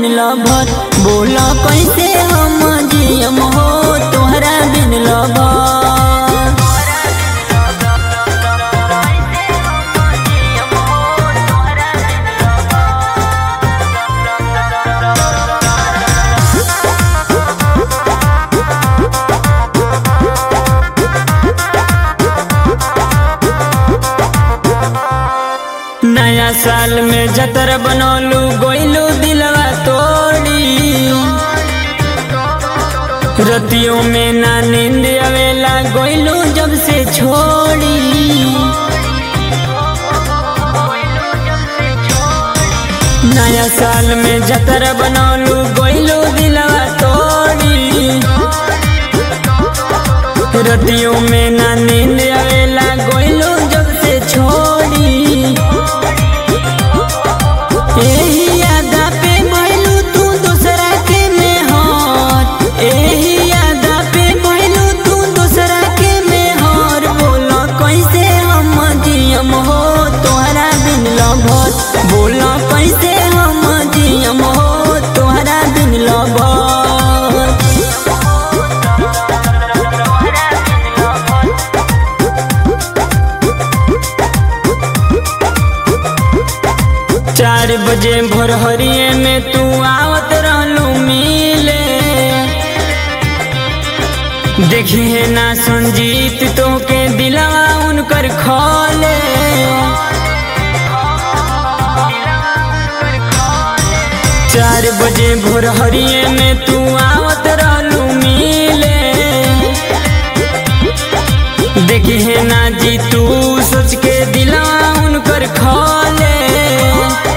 lover बोला कैसे हम जियम हो तोहरा बिन लभर नया साल में जतर बनौलू गोइलू दिलवा तोड़ी रतियों में ना नींद आवेला गोइलू जब से छोड़ी नया साल में जतर बनौलू गोइलू दिलवा तोड़ी रतियों में ना नींद आवेला गोइलू जब से छोड़ी एही यादा पे भइलू तू दूसरा के मेहर एही यादा पे भइलू तू दूसरा के मेहर बोला कैसे हम जियम हो तोहरा बिन लभर बोला कैसे हम जियम हो तोहरा बिन लभर चार बजे भोर हरिये में तू आवत रहलू मिले देखिए ना संजीत तो के दिलवा उनकर खोले चार बजे भोर हरिये में तू आवत रहलू मिले देखिए ना जी तू सोच के दिलवा उनकर खोले